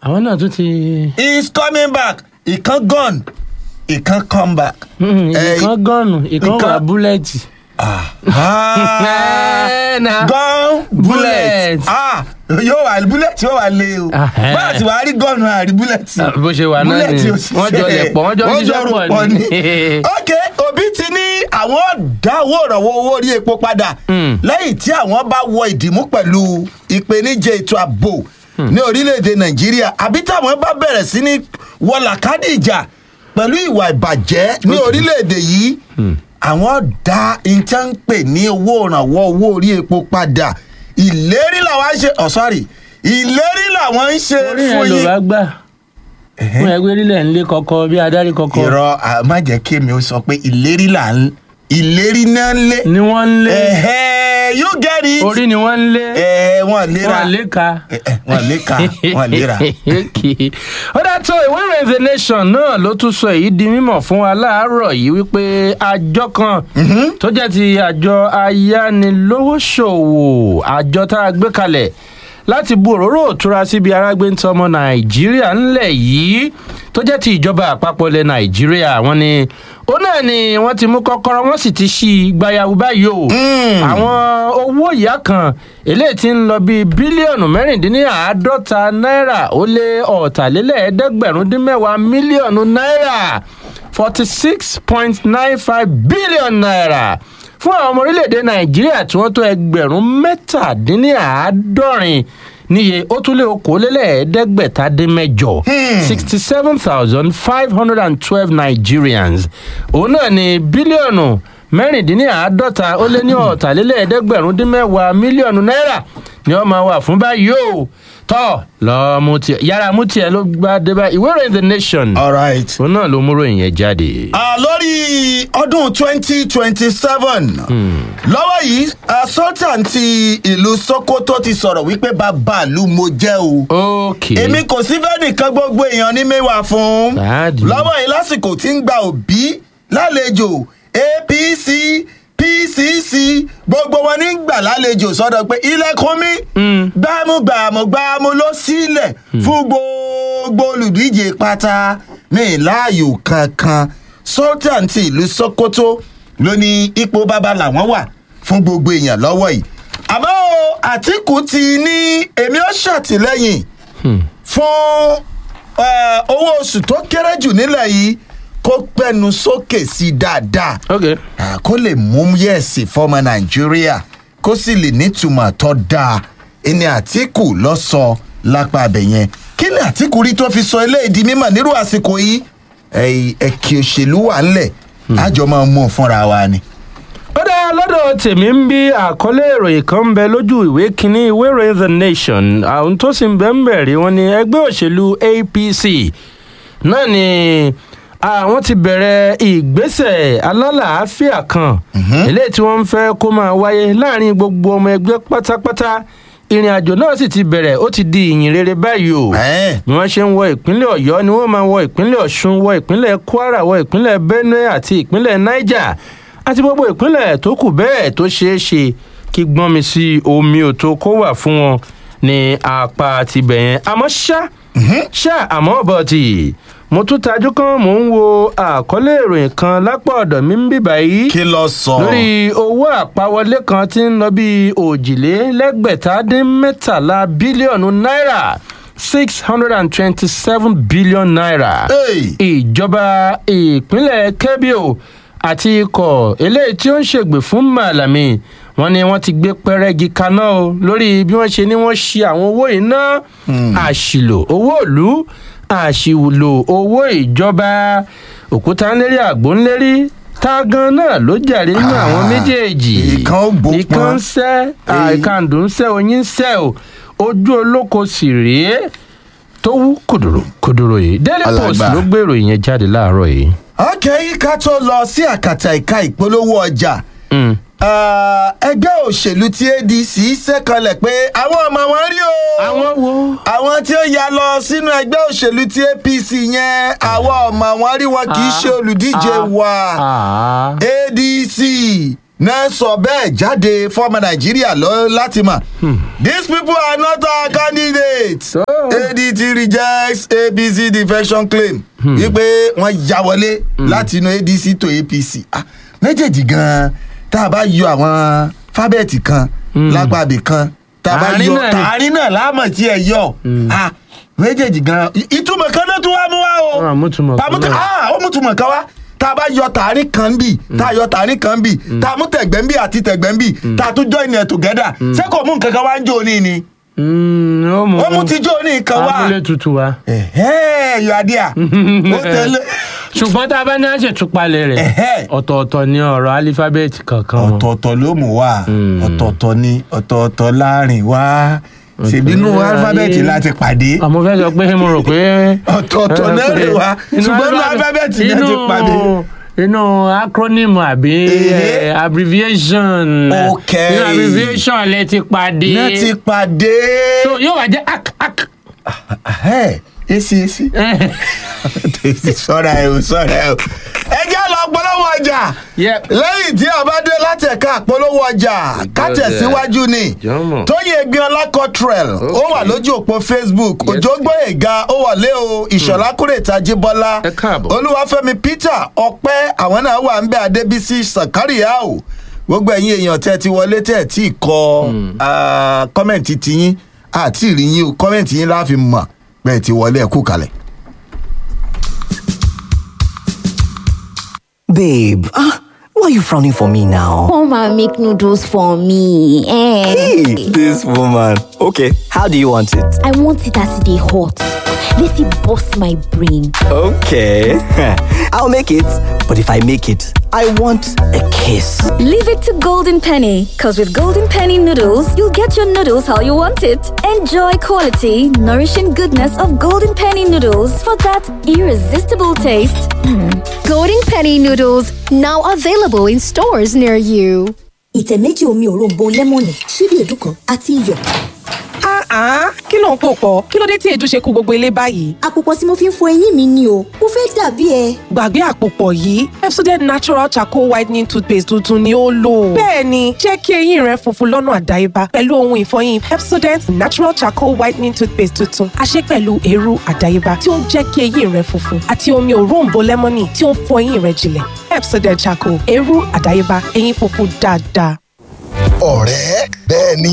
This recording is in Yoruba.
àwọn náà tún ti. is coming back ìkan gone ìkan come back. Eh, ìkan gọ́ọ̀nù ìkan ìkan- wà búlẹ̀tì. Ah, na gun bullet bullet. ah yóò wà bullet yóò wà lé o Ah, eh. báyà tí wàá rí gọ́ọ̀nù àrí bullet Ah, bó ṣe wà náà bullet ni. ò sì Wọ́n jọ ṣe- lẹ̀ pọ̀, wọ́n jọ wọ́n ṣiṣẹ́ rò pọ̀ pọ̀ ni. ok òbí ti ní àwọn dáwọ́ ìrànwọ́ owó orí epo padà Mm. lẹ́yìn tí àwọn bá wọ ìdìmú pẹ̀lú ìpèníjà ètò ààbò ní orílẹ̀-èdè nàìjíríà àbí táwọn bá bẹ̀rẹ̀ sí ní wọlàkádì ìjà pẹ̀lú ìwà ìbàjẹ́ ní orílẹ̀-èdè yìí àwọn dá ìjà ń pè ní owó ìrànwọ́ owó orí epo padà ìlérí làwọn ń ṣe oh sorry ìlérí làwọn ń ṣe orí fún yẹn ló yín. bá gbà fún ẹgbẹ́ orílẹ̀ ń lé kọ́kọ́ bí adarí kọ́kọ́ irọ́ à, má jẹ́ kí èmi ó sọ pé ìlérí là ń ìlérí náà ń lé. ni wọ́n ń lé ẹ̀hẹ́ you get it. orí ni wọ́n ń lé ẹ̀ wọ́n léra wọ́n lé ka. Eh, eh, wọ́n lé ka wọ́n léra. Okay. ó dá tó ìwé ìròyìn the nation náà ló tún sọ èyí di mímọ̀ fún wa láàárọ̀ yìí wípé àjọ kan tó jẹ́ ti àjọ ayánilówóṣòwò àjọ tá a gbé kalẹ̀ láti bu òróró òtura síbi arágbé ń tọmọ nàìjíríà ńlẹ̀ yìí tó jẹ́ ti ìjọba àpapọ̀ ilẹ̀ nàìjíríà wọ́n ní ó náà ni wọ́n ti mú kọ́kọ́rọ́ wọ́n sì ti ṣí i gbayawu báyìí o àwọn owó ìyá kan eléyìí ti ń lọ bíi bílíọ̀nù mẹ́rìndínláàádọ́ta náírà ó lé ọ̀tàlélẹ́ẹ̀ẹ́dẹ́gbẹ̀rún dín mẹ́wàá mílíọ̀nù náírà forty six point nine five billion naira fún àwọn ọmọ orílẹ̀-èdè nàìjíríà tí wọ́n tó ẹgbẹ̀rún mẹ́tàdínláàádọ́rin níye ó tún lé okòólélẹ́ẹ̀ẹ́dẹ́gbẹ̀ta dín mẹ́jọ sixty seven thousand five hundred and twelve nigerians òun náà ní bílíọ̀nù mẹ́rìndínláàádọ́ta ó lé ní ọ̀tàlélẹ́ẹ̀ẹ́dẹ́gbẹ̀rún dín mẹ́wàá mílíọ̀nù náírà ni wọ́n máa wà fún báyìí o tọ́ lọ́ọ́ mú tiẹ̀ yàrá mú tiẹ̀ ló gbá dé báyìí ìwé ìròyìn the nation all right. òun náà ló mú ròyìn yẹn jáde. Ah, lórí ọdún twenty twenty seven lọ́wọ́ yìí ah, sultan ti ìlú sokoto ti sọ̀rọ̀ wípé bàbá ìlú mo jẹ́ o. ok èmi kò sí fẹ́ nìkan gbogbo èèyàn ní mẹ́wàá fún. Báàdì. lọ́wọ́ yìí lásìkò tí ń gba òbí lálejò apc pcc gbogbo wọn ní gbà lálejò sọ́dọ̀ pé ilẹ̀kùn mi gbámúgbàmù gbámú ló sílẹ̀ fún gbogbo olùdíje pátá mi láàyò kankan sultan ti ìlú sokoto ló ní ipò bàbá làwọn wà fún gbogbo èèyàn lọ́wọ́ yìí àmọ́ o, àtìkù ti ní èmi ó ṣàtìlẹ́yìn fún eh, owó oṣù tó kéré jù nílẹ̀ yìí kó pẹ́nu sókè sí dáadáa ok Ah, kó lè mú yẹ̀sì fọmọ nàìjíríà kó sì lè nítumọ̀ tó dáa ẹni àtìkù lọ sọ lápá abẹ yẹn kí ni àtìkù rí tó fi sọ eléyìí di mímọ̀ nírú àsìkò yìí Ẹ̀yìn ẹ̀kì òṣèlú wà ńlẹ̀ àjọ máa mú un fúnra wa ni. ó dá lọ́dọ̀ tèmi ń bí àkọlé ìròyìn kan ń bẹ lójú ìwé kínní ìwé ìròyìn the nation àwọn tó sì ń bẹ ń bẹ̀rẹ̀ wọn ni ẹgbẹ́ òṣèlú apc náà ni àwọn ti bẹ̀rẹ̀ ìgbésẹ̀ alálàáfíà kan eléyìí tí wọ́n ń fẹ́ kó máa wáyé láàrin gbogbo ọmọ ẹgbẹ́ pátápátá ìrìn àjò náà sì ti bẹ̀rẹ̀ ó ti di ìyìn rere báyìí o Ẹ́ẹ̀. bí wọ́n ṣe ń wọ ìpínlẹ̀ ọ̀yọ́ ni wọ́n máa wọ ìpínlẹ̀ ọ̀ṣun wọ ìpínlẹ̀ kwara wọ ìpínlẹ̀ benue àti ìpínlẹ̀ niger àti gbogbo ìpínlẹ̀ tó kù bẹ́ẹ̀ tó ṣeé ṣe kí gbọ́n mi sí omi òtó kó wà fún wọn ní apá tibẹ̀ yẹn àmọ́ ṣá ṣá àmọ́ bọ̀tì mo tún tajú kan mò ń wo àkọlé ìròyìn kan lápá ọ̀dọ̀ mi ń bíbá yìí kí lọ sọ. lórí owó àpawọlé kan tí ń lọ bí òjìlélẹ́gbẹ̀ta dín mẹ́tàlá bílíọ̀nù náírà six hundred and twenty-seven billion naira. Hey. ìjọba ìpínlẹ̀ kebio àti ikọ̀ eléyìí tí ó ń ṣègbè fún màlàmì wọn ni wọn ti gbé pẹrẹgì kaná o lórí bí wọn ṣe ní wọn ṣe àwọn owó yìí ná àṣìlò owó ìlú àṣìlò owó ìjọba òkúta ńlérí àgbò ńlérí tá gan náà ló jàre nínú àwọn Ah, méjèèjì ìkan ó bò ìkan pọn. ń sẹ́ Èyí- àìkàndùn ń sẹ́ oyin ń sẹ́ o ojú olóko sì rèé tó wú kòdòrò kòdòrò yìí daily post Alàgbà. ló gbé ìròyìn yẹn jáde láàárọ̀ yìí. ọkẹ́ ká tó lọ sí àkàtà ìka ìpolówó ọjà Mm. Ah, ẹgbẹ́ òṣèlú tí adc ṣẹ́kanlẹ̀ pé àwọn ọmọ wọn rí o. àwọn wo. àwọn tí ó ya lọ sínú ẹgbẹ́ òṣèlú tí apc yẹn àwọn ọmọ wọn rí wọn kì í ṣe olùdíje Ah. wa Ah. adc náà sọ bẹ́ẹ̀ jáde fọ́ọ̀mù nàìjíríà lọ láti mọ̀ these people are not our candidates So- adt rejects apc defection claim wípé wọ́n ya wọlé láti inú adc to apc Ah, méjèèjì gan-an tá a bá yọ àwọn fábẹ́ẹ̀tì kan lápàbí kan tá a bá Àárín yọ náà ni. tààrin náà láàmọ̀ tí ẹ yọ Ah, méjèèjì gan-an ìtumọ̀ kan náà tún wá mú wá o Ah, mútùmọ̀ kan Tàmútù- náà. ah, ó mútùmọ̀ kan wá tá a bá yọ tààrin kan bì tá a yọ tààrin kan bì tá a mú tẹ̀gbẹ́ ń bì àti tẹ̀gbẹ́ ń bì tá a tún join it together ṣé kò mú nǹkan kan wá ń jó ní ni Mm, ó mú ó mú ti jó ní nǹkan wá abúlé tutù wa. ẹ̀hẹ́ yọ adé à ó tẹ̀lé ṣùgbọ́n tá a bá ní àṣetúpalẹ̀ rẹ̀ Ẹ̀hẹ́. ọ̀tọ̀ọ̀tọ̀ ni ọ̀rọ̀ alífábẹ́ẹ̀tì kankan wọn. ọ̀tọ̀ọ̀tọ̀ ló mú wá ọ̀tọ̀ọ̀tọ̀ ni ọ̀tọ̀ọ̀tọ̀ láàrin wá ṣèbínú Ọ̀tọ̀ alifábẹ́ẹ̀tì láàrin. láti pàdé àmọ́ fẹ́ sọ pé mo rò pé. Ọ̀tọ̀ọ̀tọ̀ náà lè wá, ṣùgbọ́n inú alifábẹ́ẹ̀tì náà ti inú- pàdé. inú acronym àbí Ehe. eh, abbreviation. Ok. inú abbreviation lẹ ti pàdé. náà ti pàdé so yóò wá jẹ́ ak ak. Ẹ̀hẹ́, èsì èsì sọ́ra ẹ̀ o sọ́ra ẹ̀ o. ẹ jẹ́ lọ polówó ọjà Yep. lẹ́yìn tí a bá dé láti ẹ̀ka polówó ọjà kátẹ̀síwájú ni Jọ̀mọ̀. tóyè gbìyànlá cottrell ó wà lójú òpó facebook Yes. òjò gbóyèga ó wọlé o ìṣọ̀lá kúrètà jíbọ́lá Ẹ káàbọ̀. olúwàfẹ́mi peter ọpẹ́ àwọn náà wà ń bẹ adébísí sàkárìá o gbogbo ẹ̀yin èèyàn tẹ́ ti wọlé tẹ́ tí ì kọ ah, kọ́mẹ̀ntì tiyín àti ìrìyìn o kọ́mẹ̀ntì yín láàfin mọ̀ bẹ́ẹ̀ ti wọlé ẹ̀kú kalẹ̀. Babe, ah, why are you frowning for me now? Come and make noodles for me. Eh. Hey, this woman. Okay, how do you want it? I want it as they hot. Let it bust my brain. Okay, I'll make it. But if I make it, I want a kiss. Leave it to Golden Penny, because with Golden Penny noodles, you'll get your noodles how you want it. Enjoy quality, nourishing goodness of Golden Penny noodles for that irresistible taste. Golden Penny noodles now available in stores near you. ìtẹ̀ méjì omi òróǹbó lẹ́mọ̀nì ṣíbí èédú kan àti iyọ̀. Ah, kí ló ń pò pọ̀? Kí ló dé tí èédú ṣe kú gbogbo ilé báyìí? àpòpọ̀ tí mo fi ń fọ eyín mi ni o mo fẹ́ dàbí ẹ. Gbàgbé àpòpọ̀ yìí, Pepsodent Natural Charcoal Whitening Toothpaste tuntun ni ó lò. Bẹ́ẹ̀ni, jẹ́ kí eyín rẹ funfun lọ́nà àdáyébá pẹ̀lú ohun ìfọyín Pepsodent Natural Charcoal Whitening Toothpaste tuntun. A ṣe pẹ̀lú eérú àdáyébá tí ó ń jẹ́ kí eyín rẹ funfun àti omi òróǹbó lẹ́mọ́nì tí ó ń fọ eyín rẹ jinlẹ̀. Pepsodent Charcoal, eérú àdáyébá, eyín funfun dáadáa. ọ̀rẹ́ bẹ́ẹ̀ ni